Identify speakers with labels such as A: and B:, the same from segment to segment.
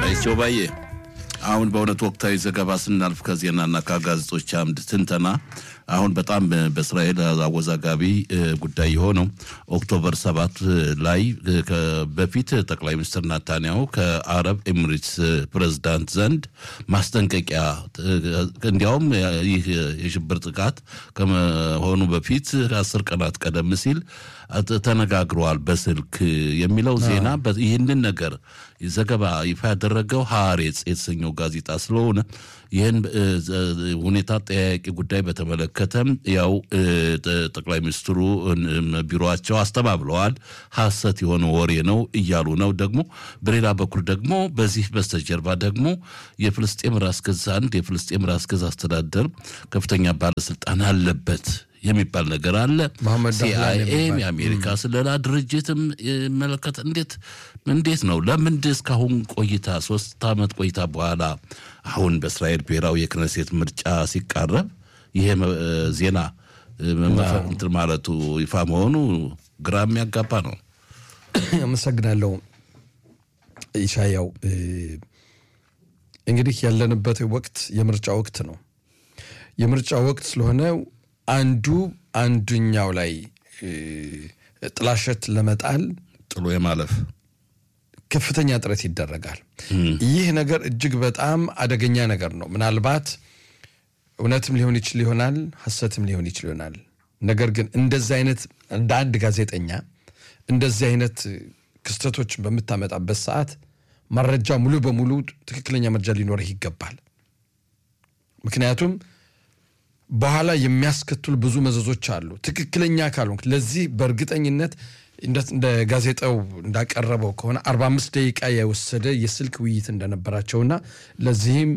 A: አይቸው ባዬ አሁን በእውነት ወቅታዊ ዘገባ ስናልፍ ከዜናና ከጋዜጦች አምድ ትንተና አሁን በጣም በእስራኤል አወዛጋቢ ጉዳይ የሆነው ኦክቶበር ሰባት ላይ በፊት ጠቅላይ ሚኒስትር ናታንያሁ ከአረብ ኤሚሬትስ ፕሬዝዳንት ዘንድ ማስጠንቀቂያ እንዲያውም ይህ የሽብር ጥቃት ከመሆኑ በፊት አስር ቀናት ቀደም ሲል ተነጋግረዋል በስልክ የሚለው ዜና ይህንን ነገር ዘገባ ይፋ ያደረገው ሀሬጽ የተሰኘው ጋዜጣ ስለሆነ ይህን ሁኔታ ጠያቂ ጉዳይ በተመለከተም ያው ጠቅላይ ሚኒስትሩ ቢሮቸው አስተባብለዋል። ሐሰት የሆነ ወሬ ነው እያሉ ነው። ደግሞ በሌላ በኩል ደግሞ በዚህ በስተጀርባ ደግሞ የፍልስጤም ራስ ገዝ አንድ የፍልስጤም ራስ ገዝ አስተዳደር ከፍተኛ ባለስልጣን አለበት የሚባል ነገር አለ። ሲአይኤም የአሜሪካ ስለላ ድርጅትም መለከት እንዴት እንዴት ነው ለምንድ እስካሁን ቆይታ ሶስት ዓመት ቆይታ በኋላ አሁን በእስራኤል ብሔራዊ የክነሴት ምርጫ ሲቃረብ ይሄ ዜና እንትን ማለቱ ይፋ መሆኑ ግራ የሚያጋባ ነው።
B: አመሰግናለሁ ኢሻያው። እንግዲህ ያለንበት ወቅት የምርጫ ወቅት ነው። የምርጫ ወቅት ስለሆነ አንዱ አንዱኛው ላይ ጥላሸት ለመጣል
A: ጥሎ የማለፍ
B: ከፍተኛ ጥረት ይደረጋል። ይህ ነገር እጅግ በጣም አደገኛ ነገር ነው። ምናልባት እውነትም ሊሆን ይችል ይሆናል፣ ሐሰትም ሊሆን ይችል ይሆናል። ነገር ግን እንደዚህ አይነት እንደ አንድ ጋዜጠኛ እንደዚህ አይነት ክስተቶችን በምታመጣበት ሰዓት መረጃ ሙሉ በሙሉ ትክክለኛ መረጃ ሊኖርህ ይገባል። ምክንያቱም በኋላ የሚያስከትሉ ብዙ መዘዞች አሉ። ትክክለኛ ካልሆንክ ለዚህ በእርግጠኝነት እንደ ጋዜጣው እንዳቀረበው ከሆነ 45 ደቂቃ የወሰደ የስልክ ውይይት እንደነበራቸውና ለዚህም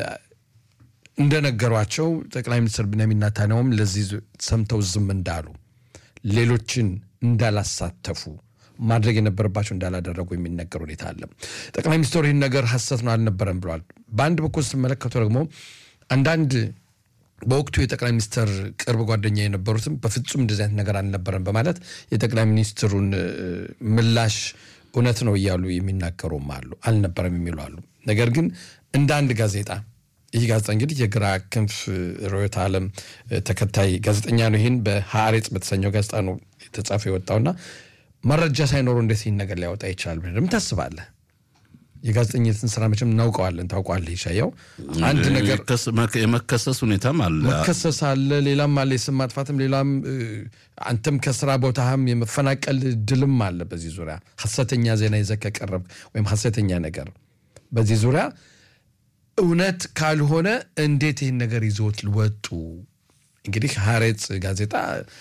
B: እንደነገሯቸው ጠቅላይ ሚኒስትር ቢንያሚን ኔታንያሁም ለዚህ ሰምተው ዝም እንዳሉ ሌሎችን እንዳላሳተፉ ማድረግ የነበረባቸው እንዳላደረጉ የሚነገር ሁኔታ አለ። ጠቅላይ ሚኒስትሩ ይህን ነገር ሐሰት ነው አልነበረም ብለዋል። በአንድ በኩል ስትመለከቱ ደግሞ አንዳንድ በወቅቱ የጠቅላይ ሚኒስትር ቅርብ ጓደኛ የነበሩትም በፍጹም እንደዚህ አይነት ነገር አልነበረም በማለት የጠቅላይ ሚኒስትሩን ምላሽ እውነት ነው እያሉ የሚናገሩም አሉ፣ አልነበረም የሚሉ አሉ። ነገር ግን እንደ አንድ ጋዜጣ ይህ ጋዜጣ እንግዲህ የግራ ክንፍ ርዕዮተ ዓለም ተከታይ ጋዜጠኛ ነው። ይህን በሀሬጽ በተሰኘው ጋዜጣ ነው የተጻፈ የወጣውና መረጃ ሳይኖሩ እንዴት ይህን ነገር ሊያወጣ ይችላል ብለህ ደግሞ ታስባለህ? የጋዜጠኝነትን ስራ መቼም እናውቀዋለን፣ ታውቋለህ ይሻያው። አንድ ነገር
A: የመከሰስ ሁኔታም አለ፣
B: መከሰስ አለ፣ ሌላም አለ፣ የስም ማጥፋትም፣ ሌላም አንተም ከስራ ቦታህም የመፈናቀል ድልም አለ። በዚህ ዙሪያ ሐሰተኛ ዜና ይዘህ ከቀረብ ወይም ሐሰተኛ ነገር በዚህ ዙሪያ እውነት ካልሆነ እንዴት ይህን ነገር ይዞት ወጡ? እንግዲህ ሀሬጽ ጋዜጣ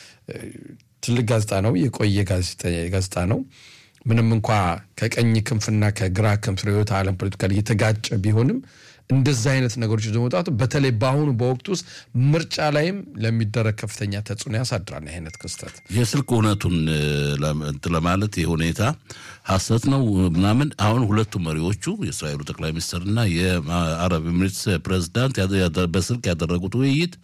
B: ትልቅ ጋዜጣ ነው፣ የቆየ ጋዜጣ ነው። ምንም እንኳ ከቀኝ ክንፍና ከግራ ክንፍ ርዕዮተ ዓለም ፖለቲካ የተጋጨ ቢሆንም እንደዚህ አይነት ነገሮች ይዞ መውጣቱ በተለይ በአሁኑ በወቅቱ ውስጥ ምርጫ ላይም ለሚደረግ ከፍተኛ ተጽዕኖ ያሳድራል። አይነት ክስተት
A: የስልክ እውነቱን ለማለት ይህ ሁኔታ ሐሰት ነው ምናምን አሁን ሁለቱ መሪዎቹ የእስራኤሉ ጠቅላይ ሚኒስትርና የአረብ ኤሚሬትስ ፕሬዚዳንት በስልክ ያደረጉት ውይይት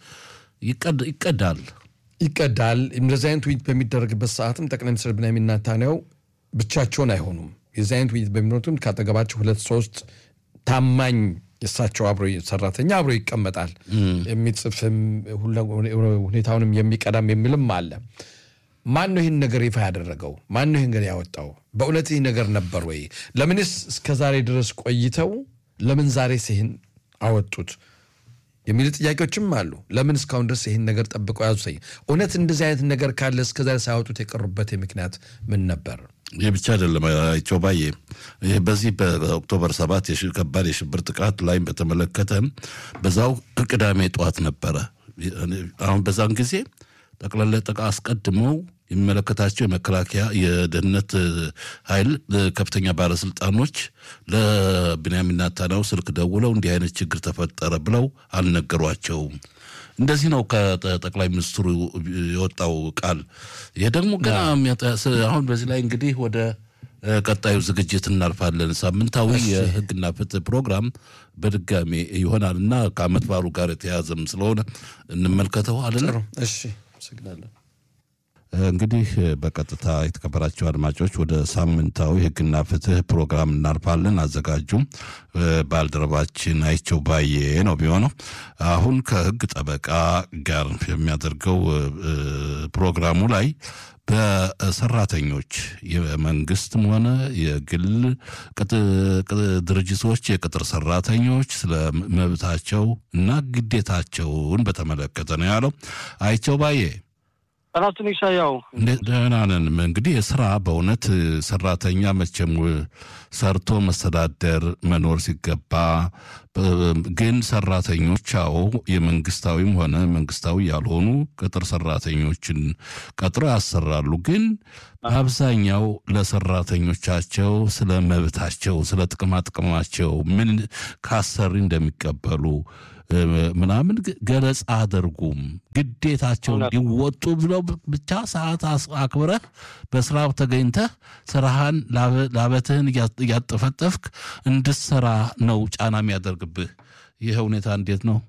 A: ይቀዳል
B: ይቀዳል። እንደዚህ አይነት ውይይት በሚደረግበት ሰዓትም ጠቅላይ ሚኒስትር ቢንያሚን ኔታንያሁ ብቻቸውን አይሆኑም። የዚህ አይነት ውይይት በሚኖሩትም ካጠገባቸው ሁለት ሶስት ታማኝ የእሳቸው አብሮ ሰራተኛ አብሮ ይቀመጣል። የሚጽፍም ሁኔታውንም የሚቀዳም የሚልም አለ። ማን ነው ይህን ነገር ይፋ ያደረገው? ማን ነው ይህን ነገር ያወጣው? በእውነት ይህ ነገር ነበር ወይ? ለምንስ እስከ ዛሬ ድረስ ቆይተው ለምን ዛሬስ ይህን አወጡት የሚሉ ጥያቄዎችም አሉ። ለምን እስካሁን ድረስ ይህን ነገር ጠብቀው ያዙ? እውነት እንደዚህ አይነት ነገር ካለ እስከዛሬ ሳያወጡት የቀሩበት ምክንያት ምን ነበር?
A: ይህ ብቻ አይደለም አይቸው ባዬ፣ ይህ በዚህ በኦክቶበር ሰባት ከባድ የሽብር ጥቃት ላይም በተመለከተ በዛው ቅዳሜ ጠዋት ነበረ። አሁን በዛን ጊዜ ጠቅላላ ጠቃ አስቀድመው የሚመለከታቸው የመከላከያ የደህንነት ኃይል ከፍተኛ ባለስልጣኖች ለቢንያሚን ኔታንያሁ ስልክ ደውለው እንዲህ አይነት ችግር ተፈጠረ ብለው አልነገሯቸውም። እንደዚህ ነው ከጠቅላይ ሚኒስትሩ የወጣው ቃል። ይህ ደግሞ ገና አሁን በዚህ ላይ እንግዲህ ወደ ቀጣዩ ዝግጅት እናልፋለን። ሳምንታዊ የሕግና ፍትህ ፕሮግራም በድጋሚ ይሆናል እና ከዓመት በዓሉ ጋር የተያዘም ስለሆነ እንመልከተው አለን።
B: እሺ፣ አመሰግናለን።
A: እንግዲህ በቀጥታ የተከበራቸው አድማጮች ወደ ሳምንታዊ ሕግና ፍትህ ፕሮግራም እናልፋለን። አዘጋጁም ባልደረባችን አይቸው ባዬ ነው የሚሆነው። አሁን ከሕግ ጠበቃ ጋር የሚያደርገው ፕሮግራሙ ላይ በሰራተኞች የመንግስትም ሆነ የግል ድርጅቶች የቅጥር ሰራተኞች ስለ መብታቸው እና ግዴታቸውን በተመለከተ ነው ያለው። አይቸው ባዬ
C: ጠናቱን ይሻያው
A: ደህና ነን። እንግዲህ የስራ በእውነት ሰራተኛ መቼም ሰርቶ መስተዳደር መኖር ሲገባ ግን ሰራተኞች አዎ የመንግስታዊም ሆነ መንግስታዊ ያልሆኑ ቅጥር ሰራተኞችን ቀጥረው ያሰራሉ። ግን በአብዛኛው ለሰራተኞቻቸው ስለ መብታቸው፣ ስለ ጥቅማ ጥቅማቸው ምን ካሰሪ እንደሚቀበሉ ምናምን ገለጻ አደርጉም ግዴታቸው እንዲወጡ ብለው ብቻ ሰዓት አክብረህ በስራ ተገኝተህ ስራህን ላበትህን እያጠፈጠፍክ እንድትሰራ ነው ጫና የሚያደርግብህ። ይህ ሁኔታ እንዴት ነው?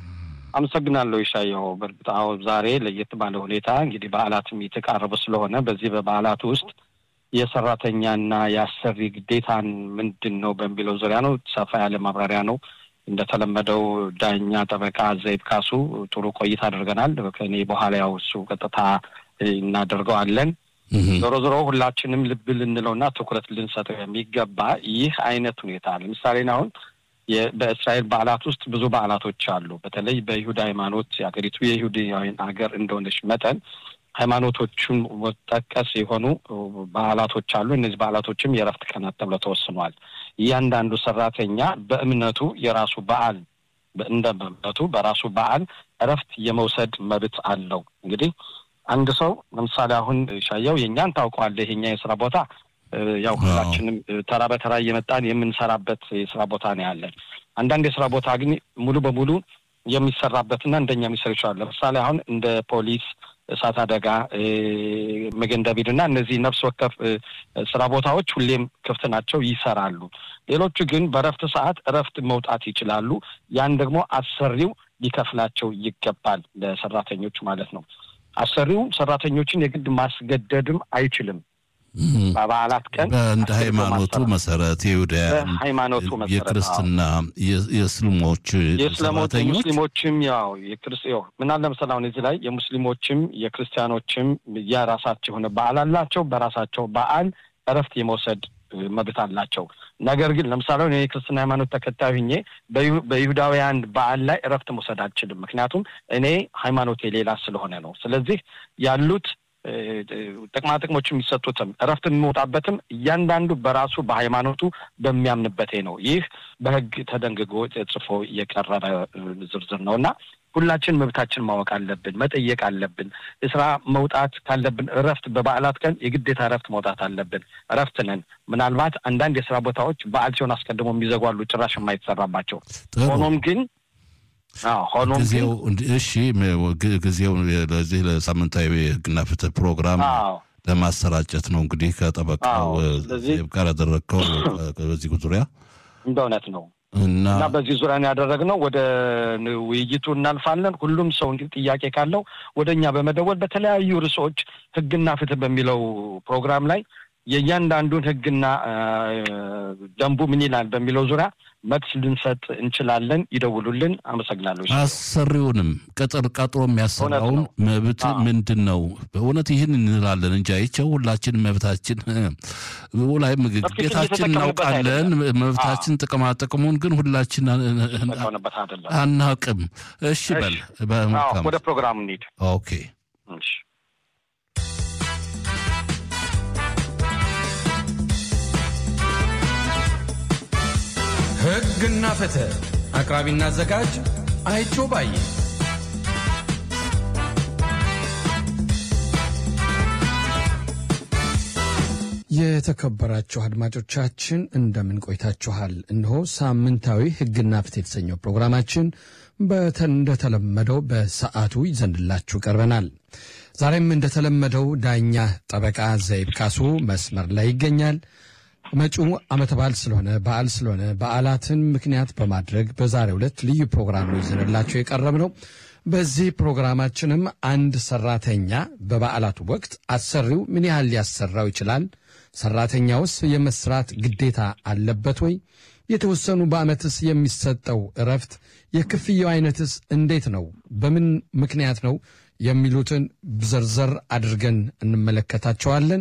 C: አመሰግናለሁ ይሻየው። በእርግጥ አዎ ዛሬ ለየት ባለ ሁኔታ እንግዲህ በዓላትም የተቃረበ ስለሆነ በዚህ በበዓላት ውስጥ የሰራተኛና የአሰሪ ግዴታን ምንድን ነው በሚለው ዙሪያ ነው ሰፋ ያለ ማብራሪያ ነው እንደተለመደው ዳኛ ጠበቃ ዘይብ ካሱ ጥሩ ቆይታ አድርገናል። ከእኔ በኋላ ያው እሱ ቀጥታ እናደርገዋለን። ዞሮ ዞሮ ሁላችንም ልብ ልንለውና ትኩረት ልንሰጠው የሚገባ ይህ አይነት ሁኔታ ለምሳሌ አሁን በእስራኤል በዓላት ውስጥ ብዙ በዓላቶች አሉ። በተለይ በይሁዳ ሃይማኖት የሀገሪቱ የይሁዳውያን ሀገር እንደሆነች መጠን ሃይማኖቶቹን ጠቀስ የሆኑ በዓላቶች አሉ። እነዚህ በዓላቶችም የእረፍት ቀናት ተብለው ተወስኗል። እያንዳንዱ ሰራተኛ በእምነቱ የራሱ በዓል እንደ እምነቱ በራሱ በዓል እረፍት የመውሰድ መብት አለው። እንግዲህ አንድ ሰው ለምሳሌ አሁን ሻየው የእኛን ታውቀዋለህ። የኛ የስራ ቦታ ያው ሁላችንም ተራ በተራ እየመጣን የምንሰራበት የስራ ቦታ ነው ያለን። አንዳንድ የስራ ቦታ ግን ሙሉ በሙሉ የሚሰራበትና እንደኛ የሚሰሩ ይችላሉ። ለምሳሌ አሁን እንደ ፖሊስ እሳት አደጋ፣ መገን ዳቪድ እና እነዚህ ነፍስ ወከፍ ስራ ቦታዎች ሁሌም ክፍት ናቸው፣ ይሰራሉ። ሌሎቹ ግን በእረፍት ሰዓት እረፍት መውጣት ይችላሉ። ያን ደግሞ አሰሪው ሊከፍላቸው ይገባል፣ ለሰራተኞቹ ማለት ነው። አሰሪው ሰራተኞችን የግድ ማስገደድም አይችልም። በበዓላት ቀን
A: እንደ ሃይማኖቱ መሰረት የይሁዳውያን
C: ሃይማኖቱ መሰረት
A: የክርስትና የእስልሞች
C: የእስላሞች የሙስሊሞችም ያው የክርስ ያው ምናል ለምሳሌ አሁን እዚህ ላይ የሙስሊሞችም የክርስቲያኖችም የራሳቸው የሆነ በዓል አላቸው። በራሳቸው በዓል እረፍት የመውሰድ መብት አላቸው። ነገር ግን ለምሳሌ እኔ የክርስትና ሃይማኖት ተከታይ ሁኜ በይሁዳውያን በዓል ላይ እረፍት መውሰድ አልችልም። ምክንያቱም እኔ ሃይማኖቴ ሌላ ስለሆነ ነው። ስለዚህ ያሉት ጥቅማ ጥቅሞች የሚሰጡትም እረፍት የሚወጣበትም እያንዳንዱ በራሱ በሃይማኖቱ በሚያምንበቴ ነው። ይህ በሕግ ተደንግጎ ጽፎ የቀረበ ዝርዝር ነው እና ሁላችን መብታችን ማወቅ አለብን፣ መጠየቅ አለብን። ስራ መውጣት ካለብን እረፍት በበዓላት ቀን የግዴታ እረፍት መውጣት አለብን። እረፍት ነን። ምናልባት አንዳንድ የስራ ቦታዎች በዓል ሲሆን አስቀድሞ የሚዘጓሉ ጭራሽ የማይሰራባቸው ሆኖም ግን ሆኖም
A: ጊዜው እሺ፣ ጊዜው ለዚህ ለሳምንታዊ ሕግና ፍትህ ፕሮግራም ለማሰራጨት ነው እንግዲህ ከጠበቃው ጋር ያደረግከው በዚህ ዙሪያ
C: እንደ እውነት ነው እና በዚህ ዙሪያ ያደረግነው ወደ ውይይቱ እናልፋለን። ሁሉም ሰው እንግዲህ ጥያቄ ካለው ወደ እኛ በመደወል በተለያዩ ርዕሶች ሕግና ፍትህ በሚለው ፕሮግራም ላይ የእያንዳንዱን ሕግና ደንቡ ምን ይላል በሚለው ዙሪያ መልስ ልንሰጥ እንችላለን። ይደውሉልን። አመሰግናለሁ።
A: አሰሪውንም ቅጥር ቀጥሮ የሚያሰራውን መብት ምንድን ነው? በእውነት ይህን እንላለን እንጂ አይቸው ሁላችን መብታችን ላይ ግዴታችን እናውቃለን። መብታችን ጥቅማ ጥቅሙን ግን ሁላችን አናውቅም። እሺ በል
C: ወደ ፕሮግራሙ እንሂድ።
A: ኦኬ
C: እሺ
B: ሕግና ፍትህ አቅራቢና አዘጋጅ አይቸው ባዬ። የተከበራችሁ አድማጮቻችን እንደምን ቆይታችኋል? እነሆ ሳምንታዊ ሕግና ፍትህ የተሰኘው ፕሮግራማችን እንደተለመደው በሰዓቱ ይዘንድላችሁ ቀርበናል። ዛሬም እንደተለመደው ዳኛ ጠበቃ ዘይብ ካሱ መስመር ላይ ይገኛል። መጪው ዓመተ በዓል ስለሆነ በዓል ስለሆነ በዓላትን ምክንያት በማድረግ በዛሬው ዕለት ልዩ ፕሮግራም ነው ይዘንላቸው የቀረብ ነው። በዚህ ፕሮግራማችንም አንድ ሰራተኛ በበዓላቱ ወቅት አሰሪው ምን ያህል ሊያሰራው ይችላል? ሰራተኛውስ የመስራት ግዴታ አለበት ወይ? የተወሰኑ በዓመትስ የሚሰጠው እረፍት፣ የክፍያው አይነትስ እንዴት ነው? በምን ምክንያት ነው? የሚሉትን ዘርዘር አድርገን እንመለከታቸዋለን።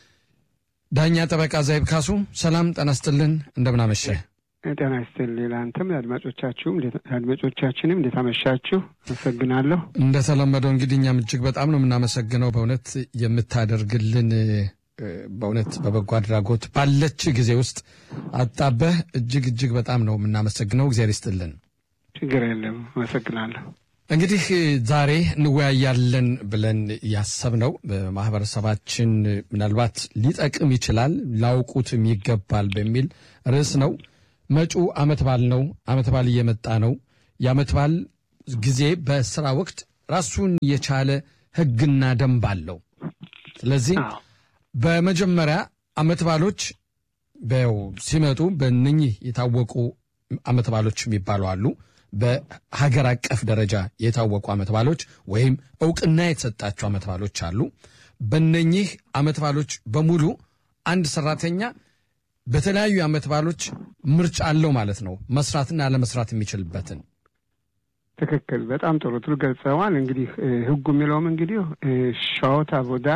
B: ዳኛ ጠበቃ ዘይብ ካሱ ሰላም ጤና ይስጥልን፣ እንደምናመሸ
D: ጤና ይስጥልኝ። ለአንተም ለአድማጮቻችሁም አድማጮቻችንም እንዴት አመሻችሁ? አመሰግናለሁ።
B: እንደተለመደው እንግዲህ እኛም እጅግ በጣም ነው የምናመሰግነው በእውነት የምታደርግልን በእውነት በበጎ አድራጎት ባለች ጊዜ ውስጥ አጣበህ እጅግ እጅግ በጣም ነው የምናመሰግነው። እግዚአብሔር ይስጥልን።
D: ችግር የለም። አመሰግናለሁ።
B: እንግዲህ ዛሬ እንወያያለን ብለን ያሰብነው በማህበረሰባችን ምናልባት ሊጠቅም ይችላል ላውቁትም ይገባል በሚል ርዕስ ነው። መጪው ዓመት በዓል ነው። ዓመት በዓል እየመጣ ነው። የዓመት በዓል ጊዜ በስራ ወቅት ራሱን የቻለ ሕግና ደንብ አለው። ስለዚህ በመጀመሪያ ዓመት በዓሎች ሲመጡ በእነኚህ የታወቁ ዓመት በዓሎች የሚባሉ አሉ። በሀገር አቀፍ ደረጃ የታወቁ ዓመት በዓሎች ወይም እውቅና የተሰጣቸው ዓመት በዓሎች አሉ። በእነኚህ ዓመት በዓሎች በሙሉ አንድ ሰራተኛ በተለያዩ ዓመት በዓሎች ምርጫ አለው ማለት ነው፣ መስራትና አለመስራት የሚችልበትን።
D: ትክክል። በጣም ጥሩ ጥሩ ገልጸዋል። እንግዲህ ህጉ የሚለውም እንግዲህ ሻወት አቦዳ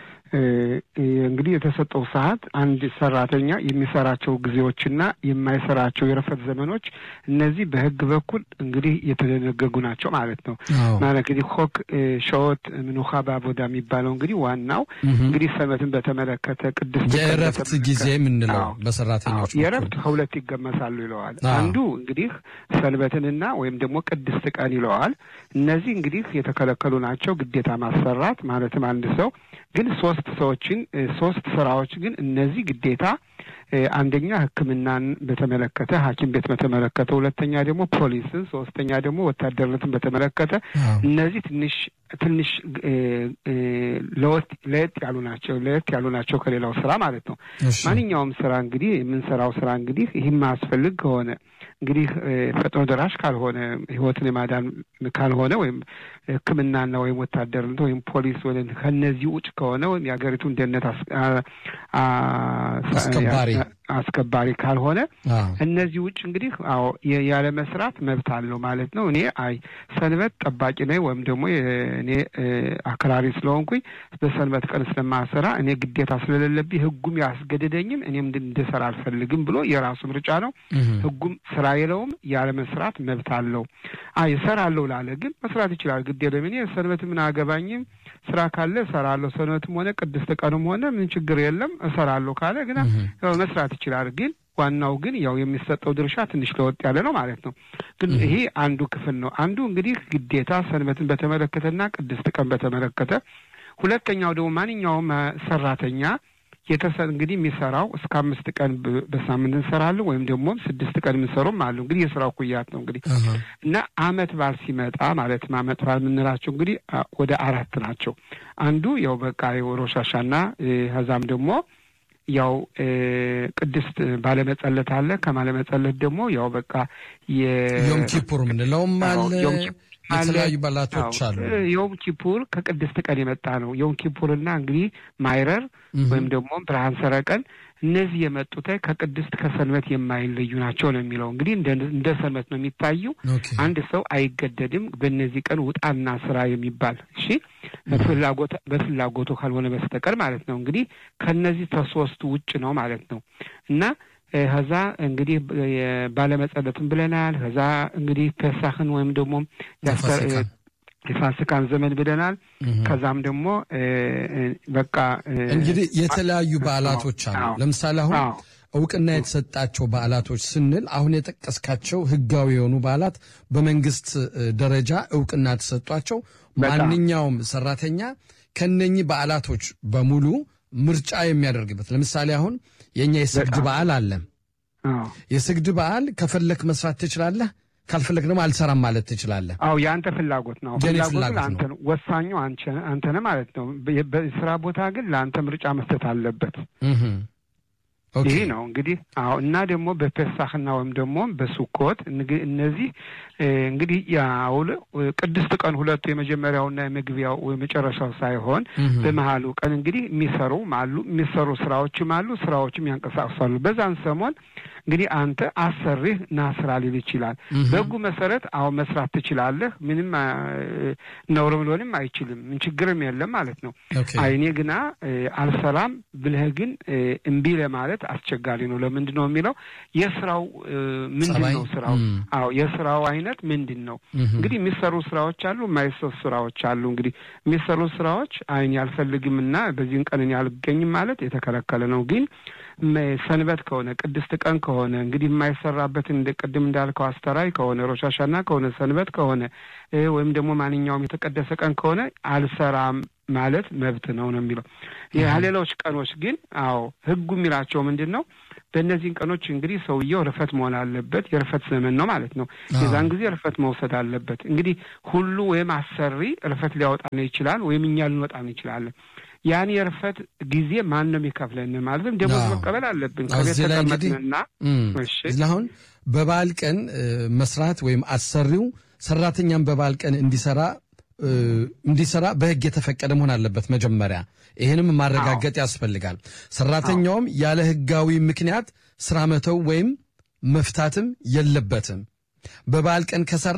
D: እንግዲህ የተሰጠው ሰዓት አንድ ሰራተኛ የሚሰራቸው ጊዜዎችና የማይሰራቸው የረፈት ዘመኖች እነዚህ በህግ በኩል እንግዲህ የተደነገጉ ናቸው ማለት ነው። ማለት እንግዲህ ሆክ ሸወት ምንኻ በአቦዳ የሚባለው እንግዲህ ዋናው እንግዲህ ሰንበትን በተመለከተ ቅድስት
B: የእረፍት ጊዜ የምንለው በሰራተኞች
D: የእረፍት ከሁለት ይገመሳሉ ይለዋል። አንዱ እንግዲህ ሰንበትንና ወይም ደግሞ ቅድስት ቀን ይለዋል። እነዚህ እንግዲህ የተከለከሉ ናቸው ግዴታ ማሰራት ማለትም አንድ ሰው ግን ሶስት ሰዎችን ሶስት ስራዎች ግን እነዚህ ግዴታ አንደኛ ሕክምናን በተመለከተ ሐኪም ቤት በተመለከተ፣ ሁለተኛ ደግሞ ፖሊስን፣ ሶስተኛ ደግሞ ወታደርነትን በተመለከተ እነዚህ ትንሽ ትንሽ ለየት ያሉ ናቸው ለየት ያሉ ናቸው ከሌላው ስራ ማለት ነው። ማንኛውም ስራ እንግዲህ የምንሰራው ስራ እንግዲህ ይህም ማያስፈልግ ከሆነ እንግዲህ ፈጥኖ ደራሽ ካልሆነ ህይወትን የማዳን ካልሆነ ወይም ሕክምናና ወይም ወታደርነት ወይም ፖሊስ ወ ከነዚህ ውጭ ከሆነ ወይም የሀገሪቱን ደህንነት
B: አስከባሪ
D: አስከባሪ ካልሆነ እነዚህ ውጭ እንግዲህ አዎ ያለ መስራት መብት አለው ማለት ነው። እኔ አይ ሰንበት ጠባቂ ነኝ ወይም ደግሞ እኔ አክራሪ ስለሆንኩኝ በሰንበት ቀን ስለማሰራ እኔ ግዴታ ስለሌለብኝ ህጉም ያስገድደኝም እኔም እንድሰራ አልፈልግም ብሎ የራሱ ምርጫ ነው። ህጉም ስራ የለውም ያለ መስራት መብት አለው። አይ እሰራለሁ ላለ ግን መስራት ይችላል። ግድ የለም እኔ ሰንበት ምን አገባኝም ስራ ካለ እሰራለሁ። ሰንበትም ሆነ ቅድስት ቀንም ሆነ ምን ችግር የለም እሰራለሁ ካለ ግን መስራት ይችላል። ግን ዋናው ግን ያው የሚሰጠው ድርሻ ትንሽ ለወጥ ያለ ነው ማለት ነው። ግን ይሄ አንዱ ክፍል ነው። አንዱ እንግዲህ ግዴታ ሰንበትን በተመለከተና ቅድስት ቀን በተመለከተ፣ ሁለተኛው ደግሞ ማንኛውም ሰራተኛ የተሰ እንግዲህ የሚሰራው እስከ አምስት ቀን በሳምንት እንሰራለን ወይም ደግሞ ስድስት ቀን የምንሰሩም አሉ። እንግዲህ የስራው ኩያት ነው እንግዲህ እና አመት በዓል ሲመጣ ማለት አመት በዓል የምንላቸው እንግዲህ ወደ አራት ናቸው። አንዱ ያው በቃ የሮሻሻና ከዛም ደግሞ ያው ቅድስት ባለመጸለት አለ። ከማለመጸለት ደግሞ ያው በቃ
B: ዮም ኪፑር የምንለውም አለ። የተለያዩ በዓላቶች አሉ።
D: ዮም ኪፑር ከቅድስት ቀን የመጣ ነው። ዮም ኪፑርና እንግዲህ ማይረር ወይም ደግሞ ብርሃን ሰረቀን እነዚህ የመጡት ከቅድስት ከሰንበት የማይለዩ ናቸው ነው የሚለው። እንግዲህ እንደ ሰንበት ነው የሚታዩ። አንድ ሰው አይገደድም በእነዚህ ቀን ውጣና ስራ የሚባል እሺ፣ በፍላጎቱ ካልሆነ በስተቀር ማለት ነው። እንግዲህ ከነዚህ ከሶስቱ ውጭ ነው ማለት ነው እና ከዛ እንግዲህ ባለመጸለትም ብለናል። ከዛ እንግዲህ ፔሳህን ወይም ደግሞ የፋሲካን ዘመን ብለናል። ከዛም ደግሞ በቃ
B: እንግዲህ የተለያዩ በዓላቶች አሉ። ለምሳሌ አሁን እውቅና የተሰጣቸው በዓላቶች ስንል አሁን የጠቀስካቸው ህጋዊ የሆኑ በዓላት በመንግስት ደረጃ እውቅና ተሰጧቸው ማንኛውም ሰራተኛ ከነኚህ በዓላቶች በሙሉ ምርጫ የሚያደርግበት ለምሳሌ አሁን የእኛ የስግድ በዓል አለ። የስግድ በዓል ከፈለክ መስራት ትችላለህ፣ ካልፈለክ ደግሞ አልሰራም ማለት ትችላለህ።
D: አዎ የአንተ ፍላጎት ነው። ፍላጎት አንተ ነው፣ ወሳኙ አንተ ነህ ማለት ነው። በስራ ቦታ ግን ለአንተ ምርጫ መስጠት አለበት። ይህ ነው እንግዲህ አዎ። እና ደግሞ በፔሳክና ወይም ደግሞ በሱኮት እነዚህ እንግዲህ ያውል ቅድስት ቀን ሁለቱ የመጀመሪያውና የመግቢያው የመጨረሻው ሳይሆን በመሀሉ ቀን እንግዲህ የሚሰሩ አሉ የሚሰሩ ስራዎችም አሉ ስራዎችም ያንቀሳቅሳሉ። በዛን ሰሞን እንግዲህ አንተ አሰሪህ ና ስራ ሊል ይችላል። በህጉ መሰረት አሁን መስራት ትችላለህ። ምንም ነውርም ሊሆንም አይችልም። ምን ችግርም የለም ማለት ነው። አይኔ ግና አልሰራም ብለህ ግን እምቢ ለማለት አስቸጋሪ ነው። ለምንድን ነው የሚለው የስራው ምንድን ነው ስራው? አዎ የስራው አይነት ምንድን ነው? እንግዲህ የሚሰሩ ስራዎች አሉ፣ የማይሰሩ ስራዎች አሉ። እንግዲህ የሚሰሩ ስራዎች አይኔ አልፈልግም እና በዚህን ቀን እኔ አልገኝም ማለት የተከለከለ ነው ግን ሰንበት ከሆነ ቅድስት ቀን ከሆነ እንግዲህ የማይሰራበትን ቅድም እንዳልከው አስተራይ ከሆነ ሮሻሻና ከሆነ ሰንበት ከሆነ ወይም ደግሞ ማንኛውም የተቀደሰ ቀን ከሆነ አልሰራም ማለት መብት ነው ነው የሚለው። ሌሎች ቀኖች ግን አዎ ህጉ የሚላቸው ምንድን ነው? በእነዚህን ቀኖች እንግዲህ ሰውየው ርፈት መሆን አለበት። የርፈት ዘመን ነው ማለት ነው። የዛን ጊዜ ርፈት መውሰድ አለበት። እንግዲህ ሁሉ ወይም አሰሪ ርፈት ሊያወጣን ይችላል፣ ወይም እኛ ልንወጣን እንችላለን። ያን የርፈት ጊዜ ማን ነው የሚከፍለን? ማለትም ደሞዝ መቀበል አለብን ከቤት ተቀመጥንና
B: አሁን በበዓል ቀን መስራት ወይም አሰሪው ሰራተኛን በበዓል ቀን እንዲሰራ እንዲሰራ በህግ የተፈቀደ መሆን አለበት መጀመሪያ። ይህንም ማረጋገጥ ያስፈልጋል። ሰራተኛውም ያለ ህጋዊ ምክንያት ስራ መተው ወይም መፍታትም የለበትም። በበዓል ቀን ከሰራ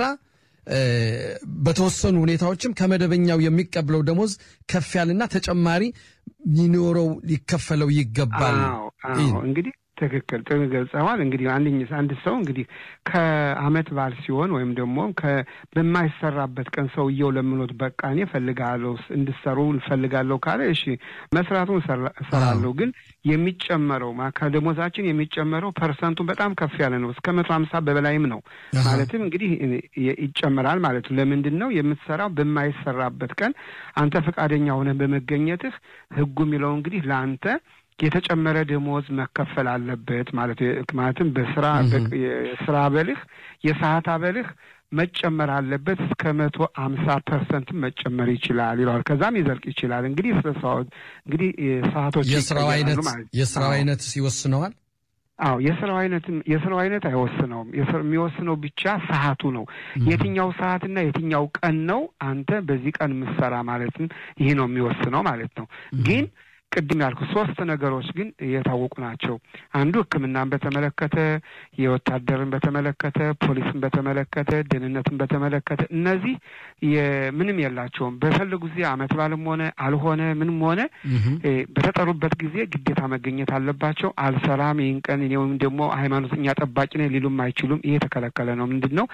B: በተወሰኑ ሁኔታዎችም ከመደበኛው የሚቀበለው ደሞዝ ከፍ ያልና ተጨማሪ ሊኖረው ሊከፈለው ይገባል።
D: እንግዲህ ትክክል ጥሩ ገልጸዋል። እንግዲህ አንድኝ አንድ ሰው እንግዲህ ከአመት በዓል ሲሆን ወይም ደግሞ በማይሰራበት ቀን ሰውየው ለምኖት በቃ እኔ እፈልጋለሁ እንድሰሩ እፈልጋለሁ ካለ እሺ መስራቱን እሰራለሁ። ግን የሚጨመረው ከደሞዛችን የሚጨመረው ፐርሰንቱ በጣም ከፍ ያለ ነው። እስከ መቶ ሀምሳ በበላይም ነው። ማለትም እንግዲህ ይጨመራል ማለት ነው። ለምንድን ነው የምትሰራው? በማይሰራበት ቀን አንተ ፈቃደኛ ሆነህ በመገኘትህ ህጉ የሚለው እንግዲህ ለአንተ የተጨመረ ደሞዝ መከፈል አለበት ማለት ማለትም በስራ የስራ አበልህ የሰዓት አበልህ መጨመር አለበት እስከ መቶ አምሳ ፐርሰንት መጨመር ይችላል ይለዋል። ከዛም ይዘልቅ ይችላል። እንግዲህ ስለ እንግዲህ ሰዓቶች
B: የስራው አይነት የስራው አይነት ይወስነዋል።
D: አዎ የስራው አይነትም የስራው አይነት አይወስነውም። የሚወስነው ብቻ ሰዓቱ ነው። የትኛው ሰዓትና የትኛው ቀን ነው አንተ በዚህ ቀን የምትሰራ ማለትም ይህ ነው የሚወስነው ማለት ነው ግን ቅድም ያልኩ ሶስት ነገሮች ግን የታወቁ ናቸው። አንዱ ሕክምናን በተመለከተ፣ የወታደርን በተመለከተ፣ ፖሊስን በተመለከተ፣ ደህንነትን በተመለከተ እነዚህ ምንም የላቸውም። በፈለጉ ጊዜ አመት ባልም ሆነ አልሆነ ምንም ሆነ በተጠሩበት ጊዜ ግዴታ መገኘት አለባቸው። አልሰራም ይህን ቀን እኔ ወይም ደግሞ ሃይማኖተኛ ጠባቂ ነኝ ሊሉም አይችሉም። ይሄ የተከለከለ ነው። ምንድን ነው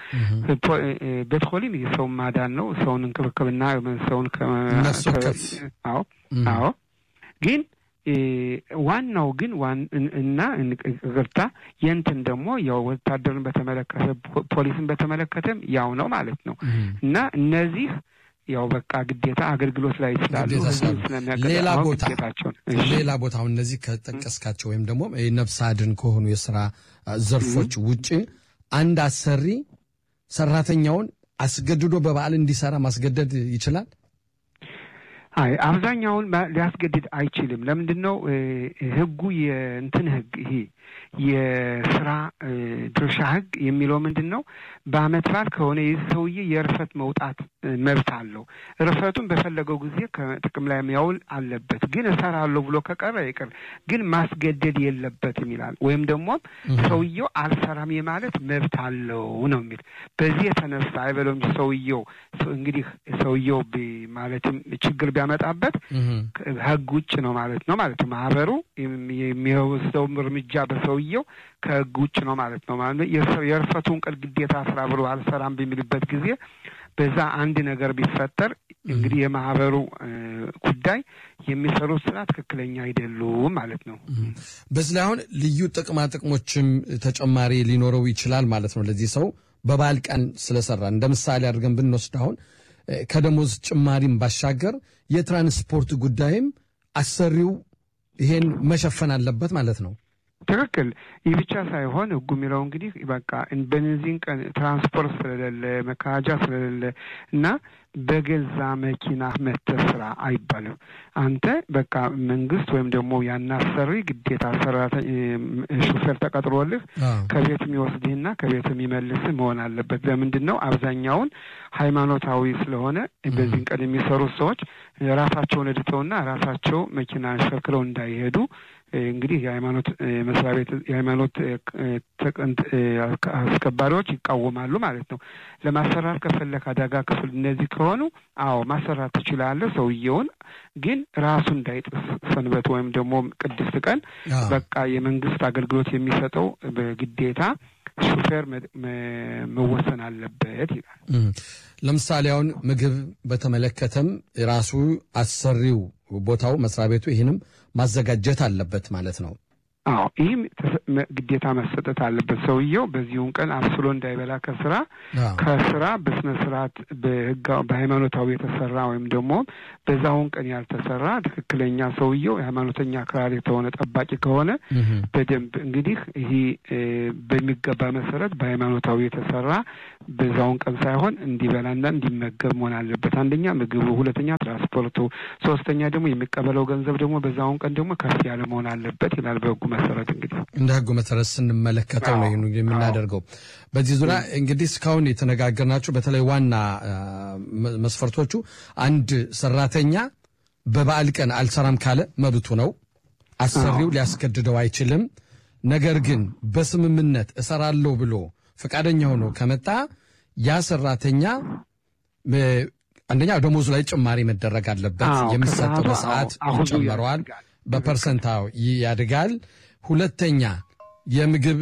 D: ቤትኮሊም ሰውን ማዳን ነው። ሰውን እንክብክብና ሰውን አዎ አዎ ግን ዋናው ግን እና ቅርታ የንትን ደግሞ ያው ወታደርን በተመለከተ ፖሊስን በተመለከተም ያው ነው ማለት ነው እና እነዚህ ያው በቃ ግዴታ አገልግሎት ላይ ስላሉ
B: ሌላ ቦታ ሌላ ቦታ አሁን እነዚህ ከጠቀስካቸው ወይም ደግሞ ነፍስ አድን ከሆኑ የስራ ዘርፎች ውጭ አንድ አሰሪ ሰራተኛውን አስገድዶ በበዓል እንዲሰራ ማስገደድ ይችላል?
D: አይ አብዛኛውን ሊያስገድድ አይችልም። ለምንድን ነው ህጉ የእንትን ህግ ይሄ የስራ ድርሻ ህግ የሚለው ምንድን ነው? በአመት በዓል ከሆነ ይህ ሰውዬ የእርፈት መውጣት መብት አለው። እርፈቱን በፈለገው ጊዜ ከጥቅም ላይ የሚያውል አለበት። ግን እሰራለሁ ብሎ ከቀረ ይቅር፣ ግን ማስገደድ የለበትም ይላል። ወይም ደግሞ ሰውየው አልሰራም የማለት መብት አለው ነው የሚል። በዚህ የተነሳ አይበለው እንጂ ሰውየው እንግዲህ ሰውየው ማለትም ችግር ቢያመጣበት ህግ ውጭ ነው ማለት ነው ማለት ነው። ማህበሩ የሚወስደው እርምጃ በሰውየው ከህግ ውጭ ነው ማለት ነው ማለት ነው። የእርፈቱን ቀን ግዴታ ስራ ብሎ አልሰራም በሚልበት ጊዜ በዛ አንድ ነገር ቢፈጠር እንግዲህ የማህበሩ ጉዳይ የሚሰሩት ስራ ትክክለኛ አይደሉም ማለት ነው።
B: በዚህ ላይ አሁን ልዩ ጥቅማ ጥቅሞችም ተጨማሪ ሊኖረው ይችላል ማለት ነው። ለዚህ ሰው በበዓል ቀን ስለሰራ እንደ ምሳሌ አድርገን ብንወስድ አሁን ከደሞዝ ጭማሪም ባሻገር የትራንስፖርት ጉዳይም አሰሪው ይሄን መሸፈን አለበት ማለት ነው።
D: ትክክል። ይህ ብቻ ሳይሆን ህጉ የሚለው እንግዲህ በቃ በነዚህን ቀን ትራንስፖርት ስለሌለ መካጃ ስለሌለ እና በገዛ መኪና መተህ ስራ አይባልም። አንተ በቃ መንግስት ወይም ደግሞ ያናሰሪ ግዴታ ሹፌር ተቀጥሮልህ ከቤት የሚወስድህና ከቤት የሚመልስህ መሆን አለበት። ለምንድን ነው? አብዛኛውን ሃይማኖታዊ ስለሆነ በዚህን ቀን የሚሰሩት ሰዎች ራሳቸውን እድተውና ራሳቸው መኪና አሽከርክረው እንዳይሄዱ እንግዲህ የሃይማኖት መስሪያ ቤት የሃይማኖት አስከባሪዎች ይቃወማሉ ማለት ነው። ለማሰራት ከፈለክ አደጋ ክፍል እነዚህ ከሆኑ አዎ ማሰራት ትችላለህ። ሰውየውን ግን ራሱ እንዳይጥስ ሰንበት ወይም ደግሞ ቅድስት ቀን በቃ የመንግስት አገልግሎት የሚሰጠው በግዴታ ሹፌር መወሰን አለበት ይላል።
B: ለምሳሌ አሁን ምግብ በተመለከተም ራሱ አሰሪው ቦታው መስሪያ ቤቱ ይህንም ማዘጋጀት አለበት ማለት ነው።
D: አዎ ይህም ግዴታ መሰጠት አለበት። ሰውየው በዚሁን ቀን አብስሎ እንዳይበላ ከስራ ከስራ በስነ ስርዓት በሃይማኖታዊ የተሰራ ወይም ደግሞ በዛውን ቀን ያልተሰራ ትክክለኛ ሰውየው የሃይማኖተኛ አክራሪ የተሆነ ጠባቂ ከሆነ በደንብ እንግዲህ ይህ በሚገባ መሰረት በሃይማኖታዊ የተሰራ በዛውን ቀን ሳይሆን እንዲበላና እንዲመገብ መሆን አለበት። አንደኛ ምግቡ፣ ሁለተኛ ትራንስፖርቱ፣ ሶስተኛ ደግሞ የሚቀበለው ገንዘብ ደግሞ በዛውን ቀን ደግሞ ከፍ ያለ መሆን አለበት ይላል በህጉ መሰረት እንግዲህ
B: እንደ ህጉ መሰረት ስንመለከተው ነው የምናደርገው። በዚህ ዙሪያ እንግዲህ እስካሁን የተነጋገርናቸው በተለይ ዋና መስፈርቶቹ አንድ ሰራተኛ በበዓል ቀን አልሰራም ካለ መብቱ ነው። አሰሪው ሊያስገድደው አይችልም። ነገር ግን በስምምነት እሰራለሁ ብሎ ፈቃደኛ ሆኖ ከመጣ ያ ሰራተኛ አንደኛ ደሞዙ ላይ ጭማሪ መደረግ አለበት። የሚሰጠው በሰዓት ይጨመረዋል፣ በፐርሰንታው ያድጋል። ሁለተኛ የምግብ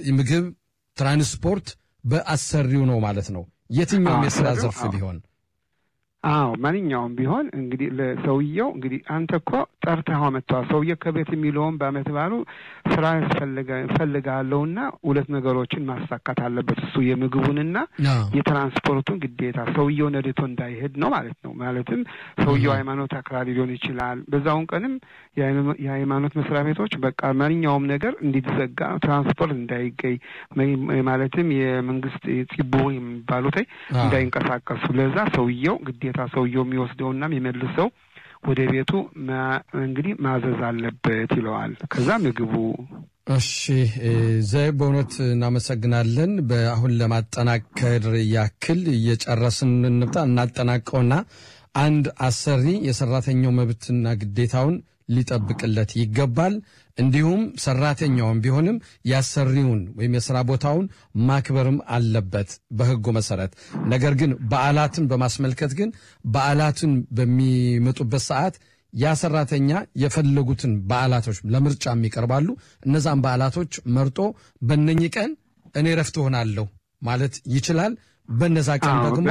B: ትራንስፖርት በአሰሪው ነው ማለት ነው። የትኛውም የስራ ዘርፍ ቢሆን
D: አዎ ማንኛውም ቢሆን እንግዲህ ለሰውየው እንግዲህ አንተ እኮ ጠርተኸው መጥተዋል። ሰውየው ከቤት የሚለውን በአመት ባሉ ስራ እፈልጋለሁና ሁለት ነገሮችን ማሳካት አለበት። እሱ የምግቡንና የትራንስፖርቱን ግዴታ ሰውየው ነድቶ እንዳይሄድ ነው ማለት ነው። ማለትም ሰውየው ሃይማኖት አክራሪ ሊሆን ይችላል። በዛውን ቀንም የሃይማኖት መስሪያ ቤቶች በቃ ማንኛውም ነገር እንዲዘጋ፣ ትራንስፖርት እንዳይገኝ ማለትም የመንግስት ፂቦ የሚባሉት እንዳይንቀሳቀሱ ለዛ ሰውየው ግዴታ ሰውየው የሚወስደውና የሚመልሰው ወደ ቤቱ እንግዲህ ማዘዝ አለበት ይለዋል። ከዛ ምግቡ
B: እሺ ዘይ በእውነት እናመሰግናለን። በአሁን ለማጠናከር ያክል እየጨረስን እንምጣ እናጠናቀውና አንድ አሰሪ የሰራተኛው መብትና ግዴታውን ሊጠብቅለት ይገባል። እንዲሁም ሰራተኛውን ቢሆንም ያሰሪውን ወይም የስራ ቦታውን ማክበርም አለበት በሕጉ መሰረት። ነገር ግን በዓላትን በማስመልከት ግን በዓላትን በሚመጡበት ሰዓት ያ ሰራተኛ የፈለጉትን በዓላቶች ለምርጫም ይቀርባሉ። እነዛን በዓላቶች መርጦ በነኚህ ቀን እኔ ረፍት ሆናለሁ ማለት ይችላል። በነዛ ቀን ደግሞ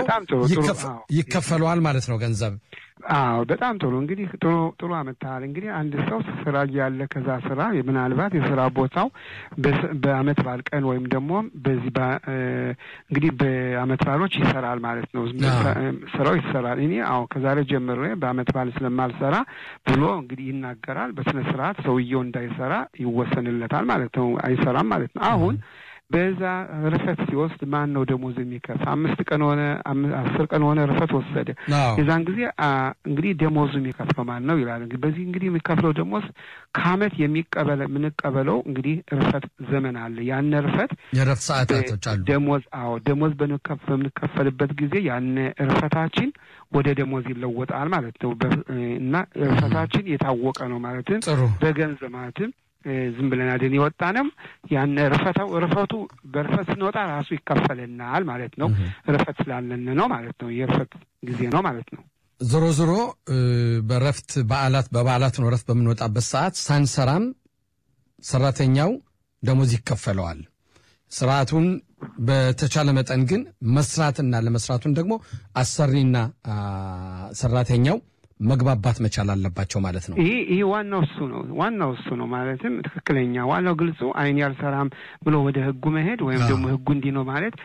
B: ይከፈለዋል ማለት ነው ገንዘብ።
D: አዎ በጣም ጥሩ እንግዲህ ጥሩ ጥሩ አመታል። እንግዲህ አንድ ሰው ስራ ያለ ከዛ ስራ ምናልባት የስራ ቦታው በአመት በዓል ቀን ወይም ደግሞ በዚህ እንግዲህ በአመት በዓሎች ይሰራል ማለት ነው። ስራው ይሰራል። እኔ አዎ ከዛሬ ጀምሬ በአመት በዓል ስለማልሰራ ብሎ እንግዲህ ይናገራል። በስነ ስርዓት ሰውየው እንዳይሰራ ይወሰንለታል ማለት ነው። አይሰራም ማለት ነው። አሁን በዛ ርፈት ሲወስድ ማን ነው ደሞዝ የሚከፍል? አምስት ቀን ሆነ አስር ቀን ሆነ ርፈት ወሰደ። የዛን ጊዜ እንግዲህ ደሞዙ የሚከፍለው ማን ነው ይላል። በዚህ እንግዲህ የሚከፍለው ደሞዝ ከአመት የሚቀበለ የምንቀበለው እንግዲህ ርፈት ዘመን አለ። ያን ርፈት
B: የረፍት ሰዓታቶች አሉ።
D: ደሞዝ አዎ ደሞዝ በምንከፈልበት ጊዜ ያን ርፈታችን ወደ ደሞዝ ይለወጣል ማለት ነው እና ርፈታችን የታወቀ ነው ማለትም በገንዘብ ማለትም ዝም ብለን አድን የወጣንም ያን ርፈታው ርፈቱ በርፈት ስንወጣ ራሱ ይከፈልናል ማለት ነው። ርፈት ስላለን ነው ማለት ነው። የርፈት ጊዜ ነው ማለት ነው።
B: ዞሮ ዞሮ በረፍት በዓላት በበዓላት ነው ረፍት በምንወጣበት ሰዓት ሳንሰራም ሰራተኛው ደሞዝ ይከፈለዋል። ስርዓቱን በተቻለ መጠን ግን መስራትና ለመስራቱን ደግሞ አሰሪና ሰራተኛው መግባባት መቻል አለባቸው ማለት ነው።
D: ይህ ይህ ዋናው እሱ ነው። ዋናው እሱ ነው ማለትም ትክክለኛ ዋናው ግልጹ አይን ያልሰራም ብሎ ወደ ህጉ መሄድ ወይም ደግሞ ህጉ እንዲህ ነው ማለት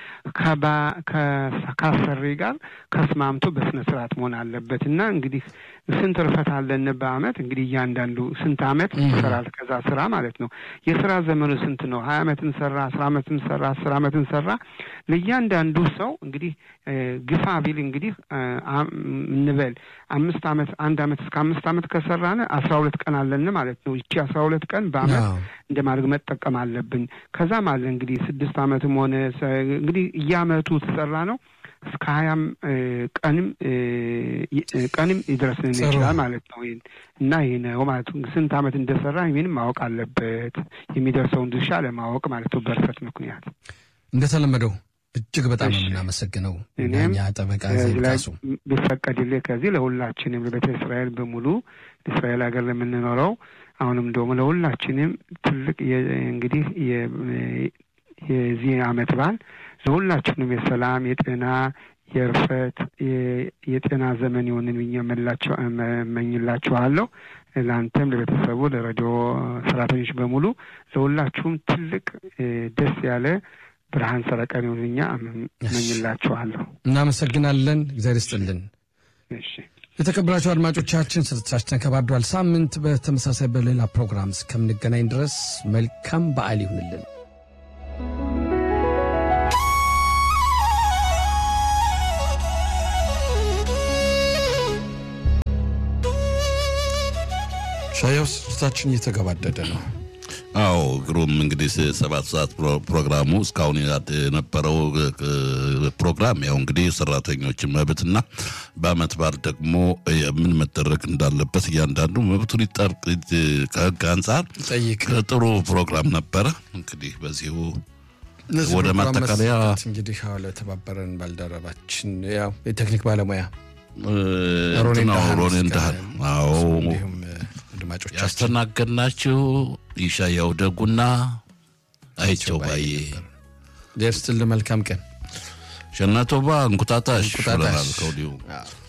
D: ከአሰሪ ጋር ከስማምቶ በስነ ስርዓት መሆን አለበት እና እንግዲህ ስንት ርፈት አለን በአመት እንግዲህ እያንዳንዱ ስንት አመት ይሰራል ከዛ ስራ ማለት ነው። የስራ ዘመኑ ስንት ነው? ሀያ አመትን ሰራ፣ አስራ አመትን ሰራ፣ አስር አመትን ሰራ። ለእያንዳንዱ ሰው እንግዲህ ግፋ ቢል እንግዲህ እንበል አምስት አመት አንድ አመት እስከ አምስት አመት ከሰራን አስራ ሁለት ቀን አለን ማለት ነው። ይቺ አስራ ሁለት ቀን በአመት እንደ ማድረግ መጠቀም አለብን። ከዛም አለ እንግዲህ ስድስት አመትም ሆነ እንግዲህ እያመቱ ተሰራ ነው እስከ ሀያም ቀንም ቀንም ይድረስልን ይችላል ማለት ነው። እና ይህ ነው ማለት ስንት አመት እንደሰራ ይህንም ማወቅ አለበት የሚደርሰውን ድርሻ ለማወቅ ማለት ነው። በርፈት ምክንያት
B: እንደተለመደው እጅግ በጣም የምናመሰግነው እኛ ጠበቃ ዜብቃሱ
D: ቢፈቀድልህ ከዚህ ለሁላችንም ለቤተ እስራኤል በሙሉ እስራኤል ሀገር ለምንኖረው አሁንም ደግሞ ለሁላችንም ትልቅ እንግዲህ የዚህ አመት በዓል ለሁላችንም የሰላም የጤና የእርፈት የጤና ዘመን የሆንን ብዬ እመኝላችኋለሁ። ለአንተም፣ ለቤተሰቡ፣ ለሬዲዮ ሰራተኞች በሙሉ ለሁላችሁም ትልቅ ደስ ያለ ብርሃን ሰረቀን ይሁንኛ እመኝላችኋለሁ።
B: እናመሰግናለን። እግዚአብሔር ይስጥልን።
D: እሺ
B: የተከበራችሁ አድማጮቻችን ስርጭታችን ተከባዷል። ሳምንት በተመሳሳይ በሌላ ፕሮግራም እስከምንገናኝ ድረስ መልካም በዓል ይሁንልን። ሻያው ስርጭታችን እየተገባደደ ነው።
A: አዎ ግሩም እንግዲህ ሰባት ሰዓት ፕሮግራሙ እስካሁን የነበረው ፕሮግራም ያው እንግዲህ ሰራተኞችን መብትና በአመት በዓል ደግሞ ምን መደረግ እንዳለበት እያንዳንዱ መብቱን ይጠርቅ ከህግ አንጻር
B: ጠይቅ
A: ጥሩ ፕሮግራም ነበረ። እንግዲህ በዚሁ ወደ ማጠቃለያ
B: እንግዲህ ለተባበረን ባልደረባችን ያው የቴክኒክ ባለሙያ
A: ሮኔ እንዳህል አዎ
B: እንዲሁም አድማጮቻችን
A: ያስተናገድናችሁ ይሻያው ደጉና አይቸው ባዬ
B: ደርስትል መልካም ቀን
A: ሸናቶባ እንቁጣጣሽ
B: እንቁጣጣሽ።
A: ብለናል ከወዲሁ
B: አዎ።